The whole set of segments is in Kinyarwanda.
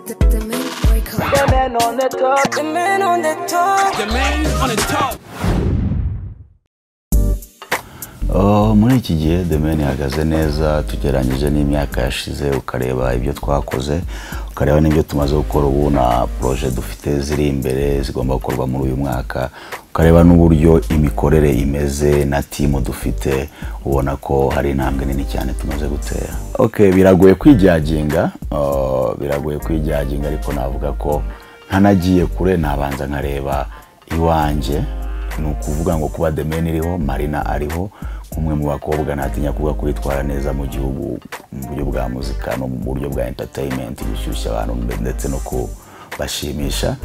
The, the men break up. The man on the top. The man on the top. The man on the top. Oh, muri iki gihe demeni ihagaze neza tugereranyije n'imyaka yashize ukareba ibyo twakoze ukareba n'ibyo tumaze gukora ubu na poroje dufite ziri imbere zigomba gukorwa muri uyu mwaka ukareba n'uburyo imikorere imeze na timu dufite ubona ko hari intambwe nini cyane tumaze gutera ok biragoye kwijyaginga oh, biragoye kwijyaginga ariko navuga ko ntanagiye kure nabanza nkareba iwanjye ni ukuvuga ngo kuba demeni iriho marina ariho nk'umwe mu bakobwa ntatinya kuvuga ko bitwara neza mu gihugu mu buryo bwa muzika no mu buryo bwa entertainment gushyushya abantu mbe- ndetse no kubashimisha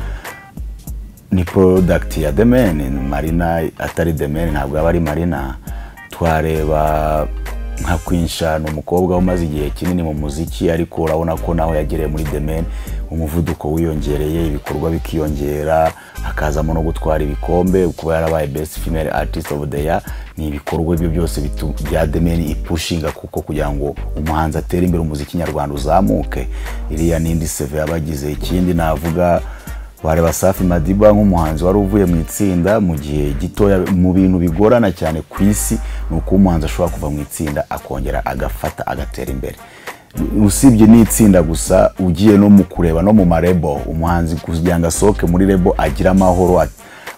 ni product ya demeni marina atari demeni ntabwo aba ari marina twareba nka kwinsha ni umukobwa umaze igihe kinini mu muziki ariko urabona ko nawe yagereye muri demeni umuvuduko wiyongereye ibikorwa bikiyongera hakazamo no gutwara ibikombe kuba yarabaye best female artist of the year ni ibikorwa ibyo byose bitu- bya demeni ipushinga kuko kugira ngo umuhanzi atere imbere umuziki nyarwanda uzamuke iriya ni indi seve yabagize ikindi navuga wareba safi madiba nk'umuhanzi wari uvuye mu itsinda mu gihe gitoya mu bintu bigorana cyane ku isi ni uko umuhanzi ashobora kuva mu itsinda akongera agafata agatera imbere usibye n'itsinda gusa ugiye no mu kureba no mu marebo umuhanzi kugira ngo asohoke muri rebo agire amahoro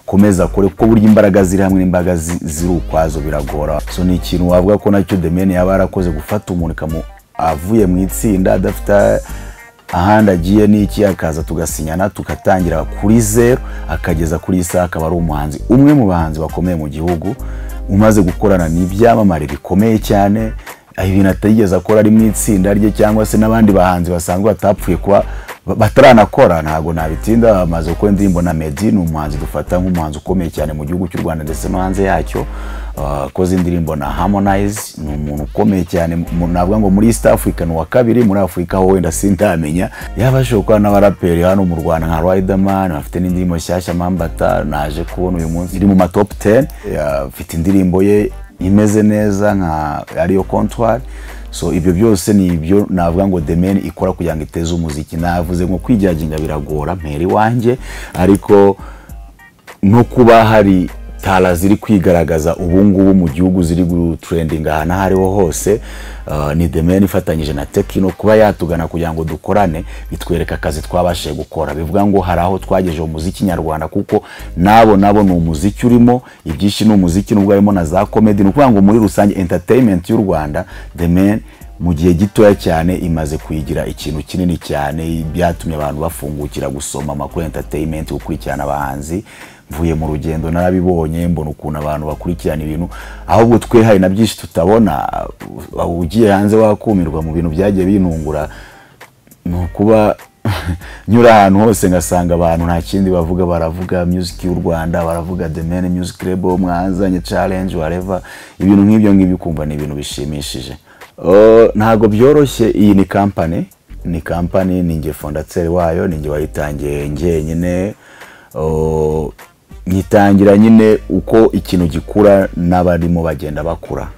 akomeza akore kuko burya imbaraga ziri hamwe n'imbaraga zi- ziri ukwazo biragora so ni ikintu wavuga ko nacyo demeni yaba yarakoze gufata umuntu ikamu- avuye mu itsinda adafite ahandi agiye n'iki akaza tugasinyana tugatangira kuri zeru akageza kuri iyi saha akaba ari umuhanzi umwe mu bahanzi bakomeye mu gihugu umaze gukorana n'ibyamamare bikomeye cyane aho ibintu atigeze akora ari mu itsinda rye cyangwa se n'abandi bahanzi basanzwe batapfuye kuba ba- bataranakora ntabwo nabitinda bamaze gukora indirimbo na Meddy ni umuhanzi dufata nk'umuhanzi ukomeye cyane mu gihugu cy'u Rwanda ndetse no hanze yacyo Ah, akoze indirimbo na Harmonize ni umuntu ukomeye cyane mu- navuga ngo muri East Africa ni uwa kabiri muri Afurika ho wenda sindamenya yabashije gukora n'abaraperi hano mu Rwanda nka Riderman afite n'indirimbo nshyashya Mambata naje kubona uyu munsi iri mu ma top 10 Ya- afite indirimbo ye imeze neza nka ariyo Comptoir so ibyo byose ni ibyo navuga ngo demeni ikora kugira ngo iteze umuziki navuze ngo kwijyaginga biragora mpera iwanjye ariko no kuba hari tara ziri kwigaragaza ubu ngubu mu gihugu ziri gutrendinga ahantu aho ariho hose uh, ni demeni ifatanyije na tekino kuba yatugana kugira ngo dukorane bitwereka akazi twabashije gukora bivuga ngo hari aho twagejeje umuziki nyarwanda kuko nabo nabo ni umuziki urimo ibyinshi ni umuziki nubwo harimo na za komedi ni ukuvuga ngo muri rusange entertainment y'u rwanda demeni mu gihe gitoya cyane imaze kuyigira ikintu kinini cyane byatumye abantu bafungukira gusoma amakuru ya entertainment gukurikirana abahanzi mvuye mu rugendo narabibonye mbona ukuntu abantu bakurikirana ibintu ahubwo twe hari na byinshi tutabona uh, ugiye hanze wakumirwa mu bintu byagiye binungura ni ukuba nyura ahantu hose ngasanga abantu nta kindi bavuga baravuga music y'u rwanda baravuga the main music label mwazanye challenge whatever ibintu nk'ibyo ngibyo ukumva ni ibintu bishimishije Uh, ntabwo byoroshye iyi ni kampani ni kampani ni njye fondateri wayo ni njye wayitangiye njyenyine Uh, nyitangira nyine uko ikintu gikura n'abarimo bagenda bakura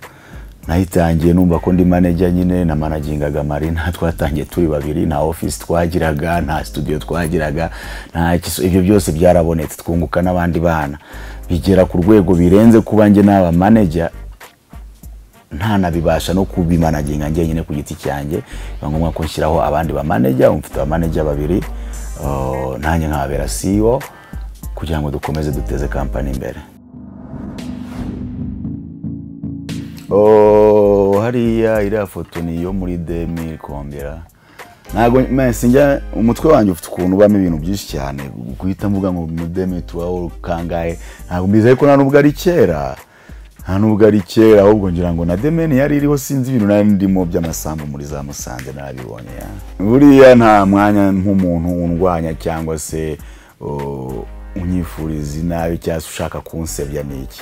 nayitangiye numva ko ndi manager nyine na managingaga marina twatangiye turi babiri nta office twagiraga nta studio twagiraga nta iki- so ibyo byose byarabonetse twunguka n'abandi bana bigera ku rwego birenze kuba njye n'aba manager ntanabibasha no kubimanaginga njyenyine ku giti cyanjye biba ngombwa ko nshyiraho abandi bamaneja mfite abamaneja babiri uh, nanjye nkababera CEO kugira ngo dukomeze duteze kampani imbere Oh, hariya iriya foto ni iyo muri demi kongera ntabwo mesi njya umutwe wanjye ufite ukuntu ubamo ibintu byinshi cyane guhita mvuga ngo muri demi turaho kangahe ntabwo mbizeye ko nta nubwo ari kera nta nubwo ari kera ahubwo ngira ngo na demeni yari iriho sinzi ibintu nari ndimo by'amasambu muri za musanze nabibonye ya buriya nta mwanya nk'umuntu undwanya cyangwa se oh, unyifuriza inabi cyangwa se ushaka kunsebya ni iki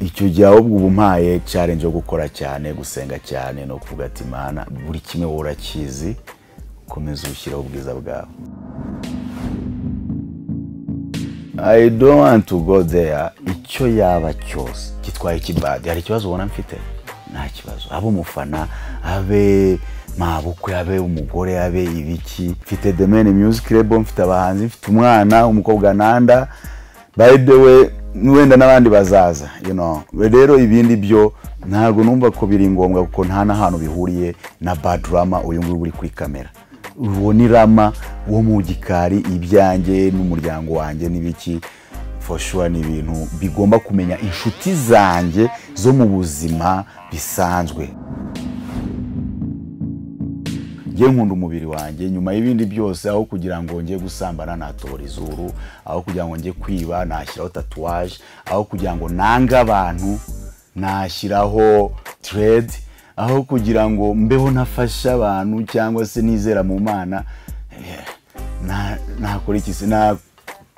icyo gihe ahubwo ubu mpaye challenge yo gukora cyane gusenga cyane no kuvuga ati mana buri kimwe wowe urakizi ukomeze ushyiraho ubwiza bwawe I don't want to go there icyo yaba cyose gitwaye ikibadi hari ikibazo ubona mfite nta kibazo abe umufana abe mabukwe abe umugore abe ibiki mfite demene music label mfite abahanzi mfite umwana umukobwa nanda by the way wenda n'abandi bazaza you know rero ibindi byo ntabwo numva ko biri ngombwa kuko nta n'ahantu bihuriye na bad rama uyu nguyu uri kuri kamera uwo ni rama wo mu gikari ibyanjye n'umuryango wanjye n'ibiki for sure ni ibintu bigomba kumenya inshuti zanjye zo mu buzima bisanzwe njye nkunda umubiri wanjye nyuma y'ibindi byose aho kugira ngo njye gusambana natobora izuru aho kugira ngo njye kwiba nashyiraho tatuwaje aho kugira ngo nange abantu nashyiraho teredi aho kugira ngo mbeho nafashe abantu cyangwa se nizera mu mana eh, na- nakora iki se na-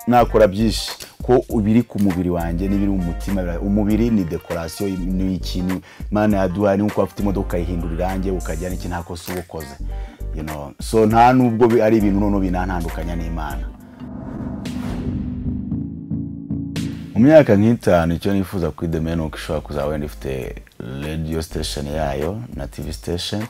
nakora byinshi ko biri ku mubiri wanjye n'ibiri mu mutima bira- umubiri ni dekorasiyo ni ikintu imana yaduhaye nuko afite imodoka ihindura irangi ukagira n'iki nta kosa uba ukoze You know, so nta nubwo bi- ari ibintu noneho binantandukanya n'imana mu myaka nk'itanu icyo nifuza kuri the man uko ishobora kuzaba wenda ifite radio station yayo na tv station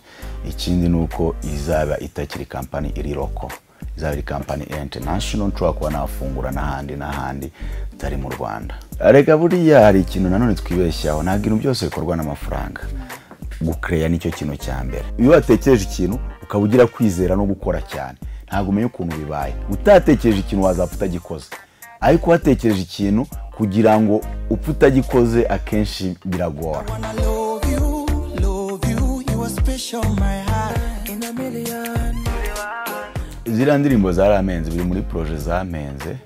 ikindi ni uko izaba itakiri kampani iri roko izaba iri kampani international nshobora kuba nafungura n'ahandi n'ahandi atari mu rwanda reka buriya hari ikintu nanone twibeshyaho ntabwo ibintu byose bikorwa n'amafaranga gukereya nicyo kintu cya mbere iyo watekereje ikintu ukaba ugira kwizera no gukora cyane ntabwo umenya ukuntu bibaye utatekereje ikintu wazapfa utagikoze ariko watekereje ikintu kugira ngo upfe utagikoze akenshi biragora When I love you, love you, you are special, my heart. In a million. ziriya ndirimbo zaramenze biri muri poroje zamenze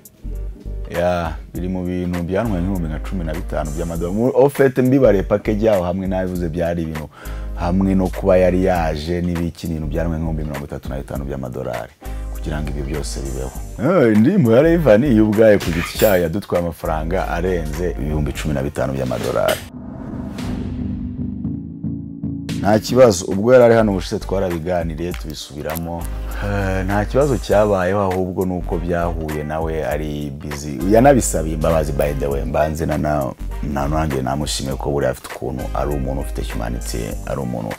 ya biri mu bintu byanwe nk'ibihumbi nka cumi na bitanu by'amadolari ofete mbibare pakeji yaho hamwe n'abivuze byari ibintu hamwe no kuba yari yaje n'ibiki ni ibintu byanwe nk'ibihumbi mirongo itatu na bitanu by'amadolari kugira ngo ibyo byose bibeho Eh, indirimbo ya revani iyo ubwayo ku giti cyayo yadutwaye amafaranga arenze ibihumbi cumi na bitanu by'amadolari nta kibazo ubwo yari ari hano ubushize twarabiganiriye tubisubiramo Eh, nta kibazo cyabayeho ahubwo ni uko byahuye nawe ari bizi yanabisabiye imbabazi by the way mbanze na na- na nanjye namushimiye ko buriya afite ukuntu ari umuntu ufite humanity ari umuntu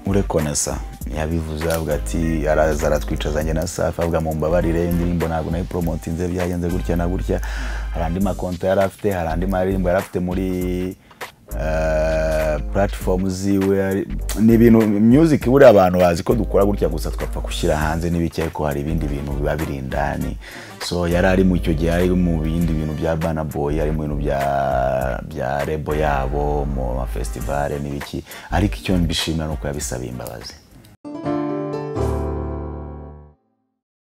urekonesa yabivuze avuga ati araza aratwicaza njye na safi avuga mu mbabarire indirimbo ntabwo nayiporomotinze byagenze gutya na gutya hari andi makonta yari afite hari andi maririmbo yari afite muri eh, platform ziwe ari- ni ibintu music buriya abantu bazi ko dukora gutya gusa twapfa gushyira hanze n'ibiki ariko hari ibindi bintu biba biri indani so yari ari mu icyo gihe ari mu bindi bintu bya bana boy ari mu bintu bya bya rebo yabo mu mafestivale n'ibiki ariko icyo mbishimira ni uko yabisabiye imbabazi